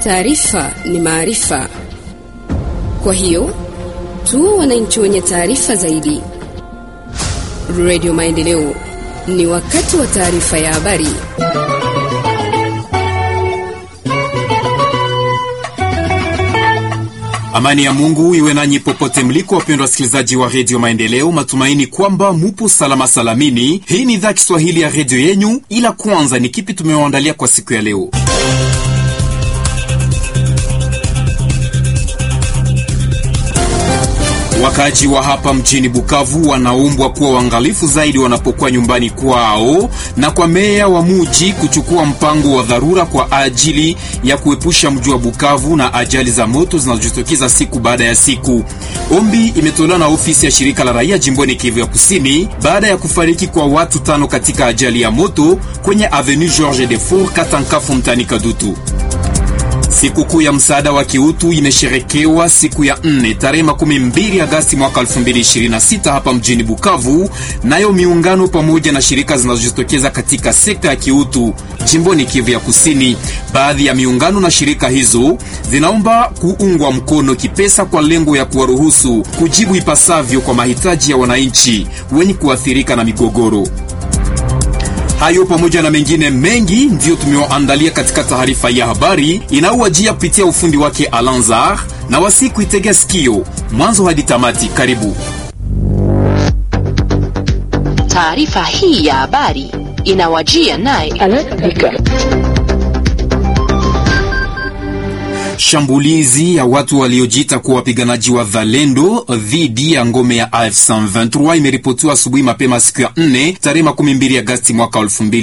Taarifa ni maarifa, kwa hiyo tu wananchi wenye taarifa zaidi. Radio Maendeleo, ni wakati wa taarifa ya habari. Amani ya Mungu iwe nanyi popote mliko, wapendwa wasikilizaji wa redio Maendeleo. Matumaini kwamba mupo salama salamini. Hii ni idhaa Kiswahili ya redio yenyu, ila kwanza ni kipi tumewaandalia kwa siku ya leo? Wakaaji wa hapa mjini Bukavu wanaombwa kuwa waangalifu zaidi wanapokuwa nyumbani kwao na kwa meya wa muji kuchukua mpango wa dharura kwa ajili ya kuepusha mji wa Bukavu na ajali za moto zinazojitokeza siku baada ya siku. Ombi imetolewa na ofisi ya shirika la raia jimboni Kivu ya Kusini baada ya kufariki kwa watu tano katika ajali ya moto kwenye Avenue Georges Defour Katankafu mtani Kadutu. Sikukuu ya msaada wa kiutu imesherekewa siku ya nne tarehe makumi mbili Agasti mwaka 2026 hapa mjini Bukavu, nayo miungano pamoja na shirika zinazojitokeza katika sekta ya kiutu jimboni Kivu ya Kusini. Baadhi ya miungano na shirika hizo zinaomba kuungwa mkono kipesa kwa lengo ya kuwaruhusu kujibu ipasavyo kwa mahitaji ya wananchi wenye kuathirika na migogoro. Hayo pamoja na mengine mengi ndiyo tumewaandalia katika taarifa ya habari inayowajia kupitia ufundi wake Alanzar na wasiku itegea sikio mwanzo hadi tamati. Karibu. Taarifa hii ya habari inawajia naye Shambulizi ya watu waliojiita kuwa wapiganaji wa Zalendo dhidi ya ngome ya AFC 23 imeripotiwa asubuhi mapema siku ya 4 tarehe 12 Agasti mwaka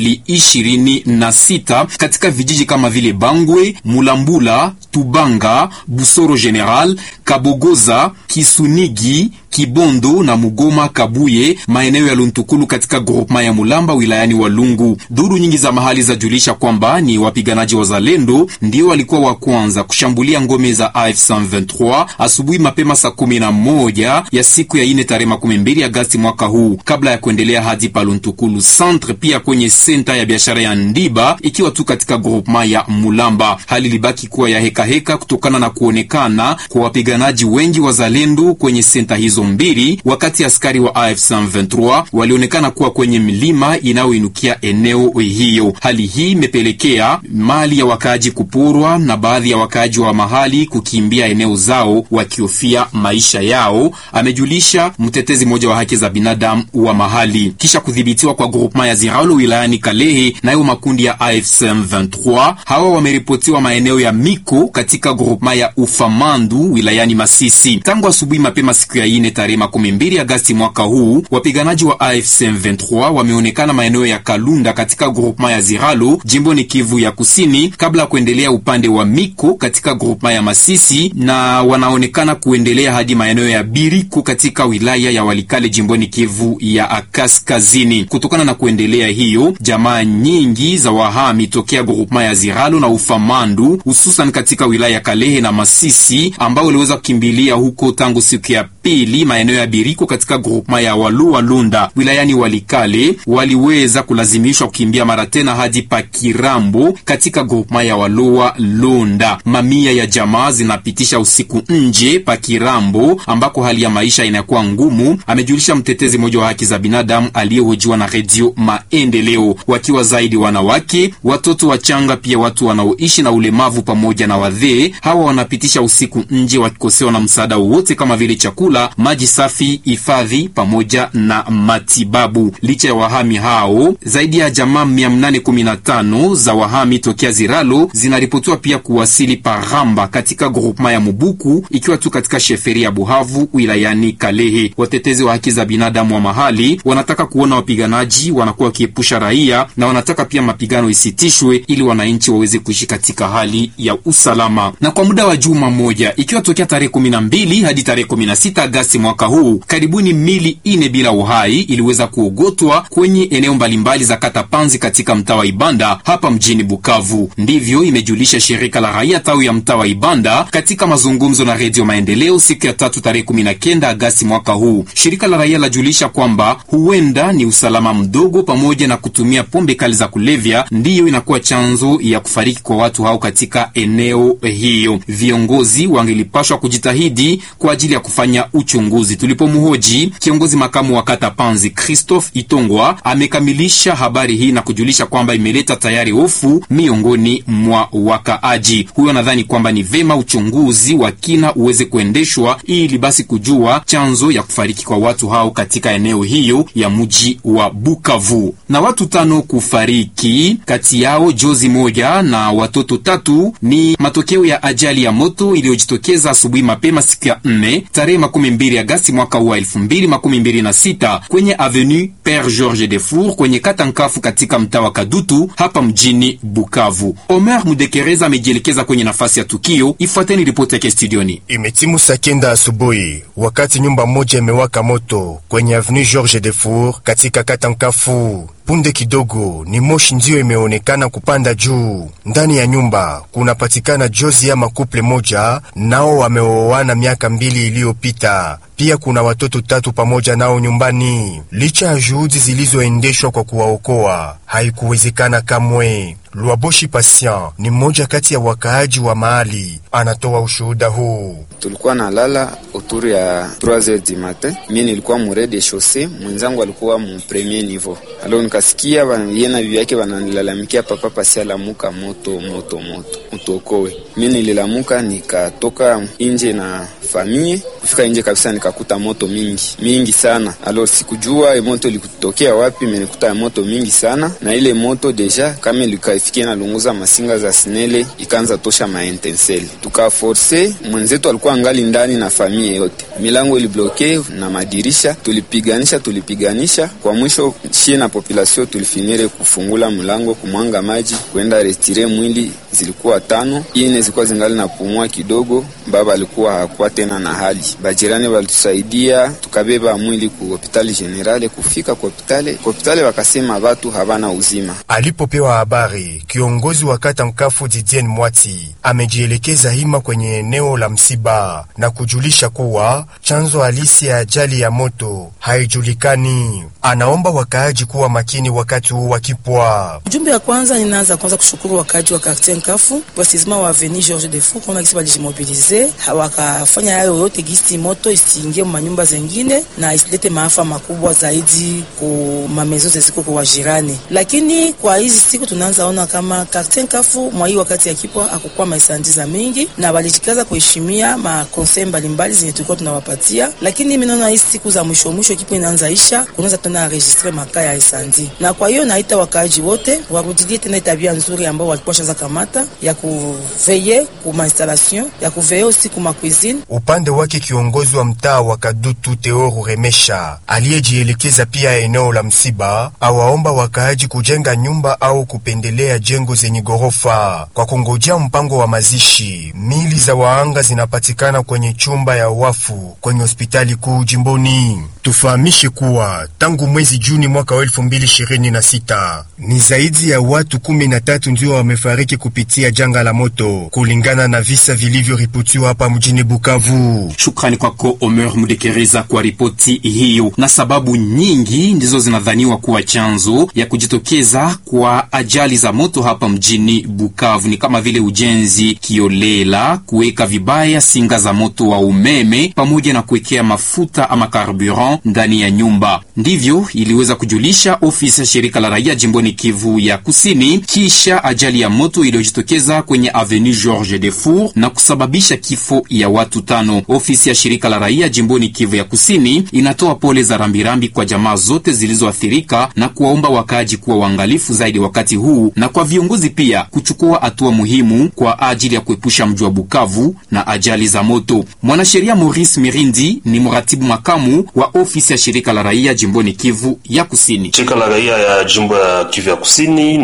2026 katika vijiji kama vile Bangwe, Mulambula, Tubanga, Busoro General, Kabogoza, Kisunigi, Kibondo na Mugoma Kabuye, maeneo ya Luntukulu katika groupema ya Mulamba wilayani Walungu. Duru nyingi za mahali zajulisha kwamba ni wapiganaji wa Zalendo ndio walikuwa wa kwanza kushambulia ngome za AFC 23 asubuhi mapema saa kumi na moja ya siku ya ine tarehe makumi mbili Agasti mwaka huu, kabla ya kuendelea hadi Paluntukulu centre, pia kwenye senta ya biashara ya Ndiba, ikiwa tu katika groupema ya Mulamba. Hali libaki kuwa ya heka heka kutokana na kuonekana kwa wapiganaji wengi wa Zalendo kwenye senta hizo mbili, wakati askari wa AFC 23 walionekana kuwa kwenye milima inayoinukia eneo hiyo. Hali hii imepelekea mali ya wakaaji kupurwa na baadhi ya wakaaji wa mahali kukimbia eneo zao wakihofia maisha yao, amejulisha mtetezi mmoja wa haki za binadamu wa mahali. Kisha kudhibitiwa kwa groupement ya Ziralo wilayani Kalehe, nayo makundi ya AFC 23 hawa wameripotiwa maeneo ya Miko katika groupement ya Ufamandu wilayani Masisi tangu asubuhi mapema siku ya ine tarehe makumi mbili Agasti mwaka huu. Wapiganaji wa AFC 23 wameonekana maeneo ya Kalunda katika groupement ya Ziralo jimboni Kivu ya Kusini kabla ya kuendelea upande wa Miko katika groupement ya Masisi na wanaonekana kuendelea hadi maeneo ya Biriko katika wilaya ya Walikale jimboni Kivu ya Kaskazini. Kutokana na kuendelea hiyo, jamaa nyingi za wahami tokea groupement ya Ziralo na Ufamandu hususan katika wilaya ya Kalehe na Masisi ambao waliweza kukimbilia huko tangu siku ya pili maeneo ya Biriko katika grupema ya Walua Lunda wilayani Walikale waliweza kulazimishwa kukimbia mara tena hadi Pakirambo katika grupema ya Walua Lunda. Mamia ya jamaa zinapitisha usiku nje Pakirambo ambako hali ya maisha inakuwa ngumu, amejulisha mtetezi mmoja wa haki za binadamu aliyehojiwa na Redio Maendeleo. Wakiwa zaidi wanawake, watoto wachanga, pia watu wanaoishi na ulemavu pamoja na wadhee, hawa wanapitisha usiku nje wakikosewa na msaada wowote kama vile chakula maji safi, hifadhi pamoja na matibabu. Licha ya wahami hao, zaidi ya jamaa 815 za wahami tokea Ziralo zinaripotiwa pia kuwasili Paramba katika grupema ya Mubuku, ikiwa tu katika sheferi ya Buhavu wilayani Kalehe. Watetezi wa haki za binadamu wa mahali wanataka kuona wapiganaji wanakuwa wakiepusha raia na wanataka pia mapigano isitishwe ili wananchi waweze kuishi katika hali ya usalama. Na kwa muda wa juma moja, ikiwa tokea tarehe 12 hadi tarehe 16 Agasti mwaka huu karibuni mili ine bila uhai iliweza kuogotwa kwenye eneo mbalimbali za kata Panzi katika mtaa wa Ibanda hapa mjini Bukavu. Ndivyo imejulisha shirika la raia tawi ya ya mtaa wa Ibanda katika mazungumzo na Redio Maendeleo siku ya tatu tarehe 19 Agasti mwaka huu. Shirika la raia lajulisha kwamba huenda ni usalama mdogo pamoja na kutumia pombe kali za kulevya ndiyo inakuwa chanzo ya kufariki kwa watu hao katika eneo hiyo. Viongozi wangelipashwa kujitahidi kwa ajili ya kufanya uchunguzi. Tulipomhoji kiongozi makamu wa kata Panzi Christophe Itongwa amekamilisha habari hii na kujulisha kwamba imeleta tayari hofu miongoni mwa wakaaji. Huyo anadhani kwamba ni vema uchunguzi wa kina uweze kuendeshwa ili basi kujua chanzo ya kufariki kwa watu hao katika eneo hiyo ya mji wa Bukavu. Na watu tano kufariki, kati yao jozi moja na watoto tatu, ni matokeo ya ajali ya moto iliyojitokeza asubuhi mapema siku ya nne tarehe makumi mbili Agasti mwaka wa elfu mbili makumi mbili na sita kwenye avenue Pere George Defour kwenye kata Nkafu katika mtaa wa Kadutu hapa mjini Bukavu. Omer Mudekereza amejielekeza kwenye nafasi ya tukio. Ifuateni ripoti yake studioni. Imetimu saa kenda asubuhi wakati nyumba moja imewaka moto kwenye avenue George Defour katika kata Nkafu. Punde kidogo ni moshi ndiyo imeonekana kupanda juu. Ndani ya nyumba kunapatikana jozi ya makuple moja, nao wameoana miaka mbili iliyopita. Pia kuna watoto tatu pamoja nao nyumbani. Licha ya juhudi zilizoendeshwa kwa kuwaokoa, haikuwezekana kamwe. Lwaboshi Patient ni mmoja kati ya wakaaji wa mahali, anatoa ushuhuda huu. Tulikuwa na lala autour ya 3h du matin, mimi nilikuwa mure de chaussee, mwenzangu alikuwa mu premier niveau. Alo nikasikia yeye na bibi yake wananilalamikia, papa pasi alamuka moto moto moto, utokowe. Mimi nililamuka nikatoka nje na famille, kufika nje kabisa nikakuta moto mingi mingi sana. Alo sikujua moto ilikutokea wapi, menikuta moto mingi sana, na ile moto deja kama ilika ifikia nalunguza masinga za sinele ikaanza tosha maintenseli, tukaforce mwenzetu alikuwa angali ndani na familia yote, milango ilibloke na madirisha, tulipiganisha tulipiganisha, kwa mwisho shie na population tulifinire kufungula mlango kumwanga maji kwenda retire mwili, zilikuwa tano, ine zilikuwa zingali na pumua kidogo, baba alikuwa hakuwa tena na hali. Bajirani walitusaidia tukabeba mwili ku hospitali generale. Kufika ku hospitali ku hospitali wakasema watu habana uzima. Alipopewa habari kiongozi wa kata Nkafu Didien Mwati amejielekeza hima kwenye eneo la msiba na kujulisha kuwa chanzo halisi ya ajali ya moto haijulikani. Anaomba wakaaji kuwa makini wakati huu wakipwa. Ujumbe ya kwanza, ninaanza kwanza kushukuru wakaaji wa quartier Nkafu precisement wa avenue George Defour kama gisi balijimobilize wakafanya hayo yote gisi moto isiingie manyumba zengine na isilete maafa makubwa zaidi ku mamezo zeziko kwa jirani, lakini kwa hizi siku tunaanza ona kama quartier Nkafu mwa hii wakati ya kipwa akukuwa maisandiza mingi na walijikaza kuheshimia makonsei mbalimbali zenye tulikuwa tunawapatia, lakini mimi naona hizi siku za mwisho mwisho kipwa inaanza isha, kunaanza tena registre makaa ya esandi, na kwa hiyo naita wakaaji wote warudilie tena tabia nzuri ambao walikuwa shaza kamata ya kuveye kuma installation ya kuveye usi kuma cuisine. Upande wake kiongozi wa mtaa wa Kadutu Teoru Remesha aliyejielekeza pia eneo la msiba awaomba wakaaji kujenga nyumba au kupendelea jengo zenye ghorofa kwa kungojea mpango wa mazishi. Mili za waanga zinapatikana kwenye chumba ya wafu kwenye hospitali kuu jimboni. Tufahamishe kuwa tangu mwezi Juni mwaka wa elfu mbili ishirini na sita ni zaidi ya watu kumi na tatu ndio wamefariki kupitia janga la moto kulingana na visa vilivyoripotiwa hapa mjini Bukavu. Shukrani kwako Omer Mudekereza kwa ripoti hiyo. Na sababu nyingi ndizo zinadhaniwa kuwa chanzo ya kujitokeza kwa ajali za moto hapa mjini Bukavu, ni kama vile ujenzi kiolela, kuweka vibaya singa za moto wa umeme, pamoja na kuwekea mafuta ama carburant ndani ya nyumba. Ndivyo iliweza kujulisha ofisi ya shirika la raia jimboni Kivu ya Kusini kisha ajali ya moto iliyojitokeza kwenye avenue George Defour na kusababisha kifo ya watu tano. Ofisi ya shirika la raia jimboni Kivu ya Kusini inatoa pole za rambirambi kwa jamaa zote zilizoathirika na kuwaomba wakaaji kuwa waangalifu zaidi wakati huu na kwa viongozi pia kuchukua hatua muhimu kwa ajili ya kuepusha mji wa Bukavu na ajali za moto. Mwanasheria Maurice Mirindi ni mratibu makamu wa ofisi ya shirika la raia jimboni Kivu ya Kusini. Shirika la raia ya jimbo ya Kivu ya Kusini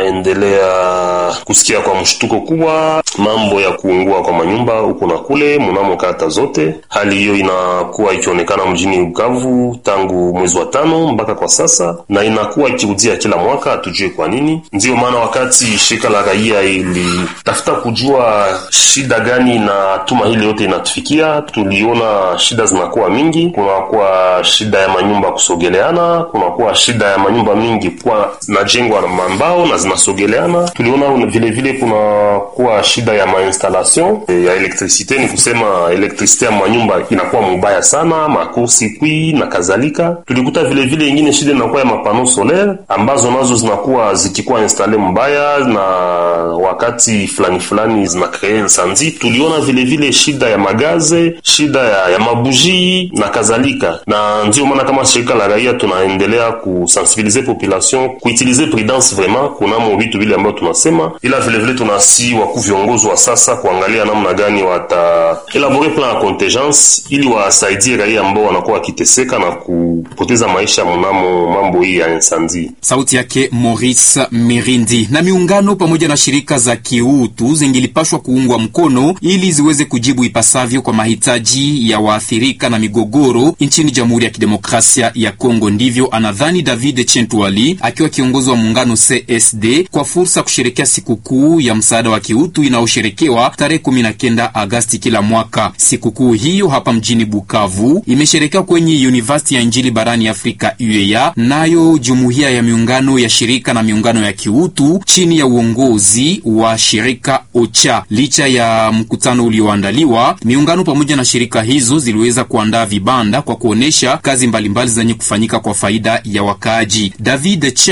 naendelea kusikia kwa mshtuko kubwa mambo ya kuungua kwa manyumba huku na kule muna mnamo kata zote. Hali hiyo inakuwa ikionekana mjini Bukavu tangu mwezi wa tano mpaka kwa sasa, na inakuwa ikirudia kila mwaka, hatujue kwa nini. Ndiyo maana wakati shirika la raia ilitafuta kujua shida gani na tuma hili yote inatufikia, tuliona shida zinakuwa mingi. Kunakuwa shida ya manyumba kusogeleana, kunakuwa shida ya manyumba mingi kuwa najengwa na mambao na zinasogeleana. Tuliona vile vile kunakuwa shida ya mainstallation ya elektrisite, ni kusema elektrisite ya manyumba inakuwa mubaya sana, makursi kwi na kadhalika. Tulikuta vile vile ingine shida inakuwa ya mapano solaire ambazo nazo zinakuwa zikikuwa installe mbaya na wakati fulani fulani zina kree insanzi. Tuliona vile vile shida ya magaze, shida ya, ya mabuji na kadhalika, na ndio maana kama shirika la raia tunaendelea kusensibilize population kuutilize prudence vraiment kunamo vitu vile ambavyo tunasema, ila vile vile tunasi wakuu viongozi wa sasa kuangalia namna gani wata elabore plan ya contingence ili wasaidie raia ambao wanakuwa wakiteseka na kupoteza maisha mnamo mambo hii ya insanzi. Sauti yake Maurice Mirindi. Na miungano pamoja na shirika za kiutu zingilipashwa kuungwa mkono ili ziweze kujibu ipasavyo kwa mahitaji ya waathirika na migogoro nchini Jamhuri ya Kidemokrasia ya Kongo. Ndivyo anadhani David Chentwali akiwa kiongozi wa muungano CSD kwa fursa kusherekea sikukuu ya msaada wa kiutu inayosherekewa tarehe 19 Agasti kila mwaka. Sikukuu hiyo hapa mjini Bukavu imesherekewa kwenye University ya Injili barani Afrika UEA, nayo jumuiya ya miungano ya shirika na miungano ya kiutu chini ya uongozi wa shirika OCHA. Licha ya mkutano ulioandaliwa, miungano pamoja na shirika hizo ziliweza kuandaa vibanda kwa kuonesha kazi mbalimbali zenye kufanyika kwa faida ya wakaaji. David